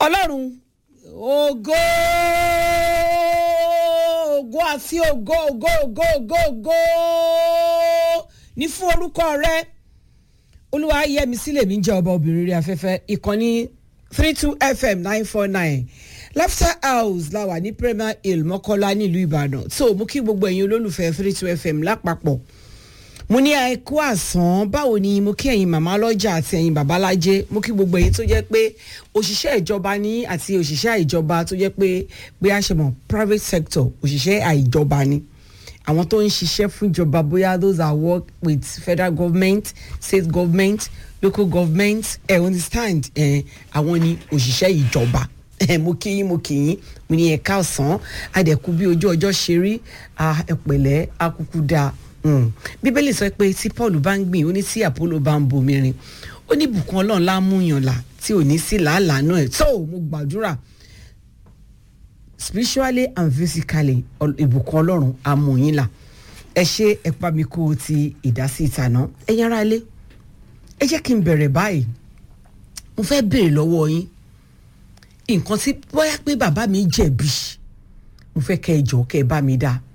ọlọ́run ògo ògo àti ògo ògo ògo ògo ògo ní fún orúkọ rẹ olúwa yẹmi sílẹ̀ mi jẹ́ ọba obìnrin rí afẹ́fẹ́ ìkànnì three two fm nine four nine laughter house la wà ní premier hill mọ́kọ́lá nílùú ìbàdàn so mo kí gbogbo ẹ̀yin olólùfẹ́ three two fm lápapọ̀ mo ní àìkú àsán báwo ni mo kí ẹ̀yin màmá lọ́jà àti ẹ̀yin babalájẹ́ mo kí gbogbo ẹ̀yin tó jẹ́ pé òṣìṣẹ́ ìjọba ní àti òṣìṣẹ́ àìjọba tó jẹ́ pé bí a ṣe mọ̀ private sector òṣìṣẹ́ àìjọba ni àwọn tó ń ṣiṣẹ́ fún ìjọba bóyá those are work with federal government state government local government ẹ eh, understand ẹ àwọn ni òṣìṣẹ́ ìjọba ẹ mo kí yín mo kí yín mo ní ẹ̀ka ọ̀sán adẹ̀kú bí ojú ọjọ́ ṣe rí ẹ̀pẹ̀lẹ́ akúkú dáa bíbélì sọ pé tí paul bá ń gbìn ó ní tí apollo bá ń bomirin ó ní bùkún ọlọ́run lámúyànlá tí ò ní sí làálàá náà ẹ̀ tó mo gbàdúrà spiritually and physically ìbùkún ọlọ́run amòyìnlá ẹ ṣe ẹ pa mi kó o ti ìdásí ìtànà ẹ yára ilé ẹ jẹ́ kí n bẹ̀rẹ̀ báyìí mo fẹ́ béèrè lọ́wọ́ yín nǹkan tí bóyá pé bàbá mi jẹ̀bi mo fẹ́ kẹ́ ẹ jọ kẹ́ ẹ bá mi dá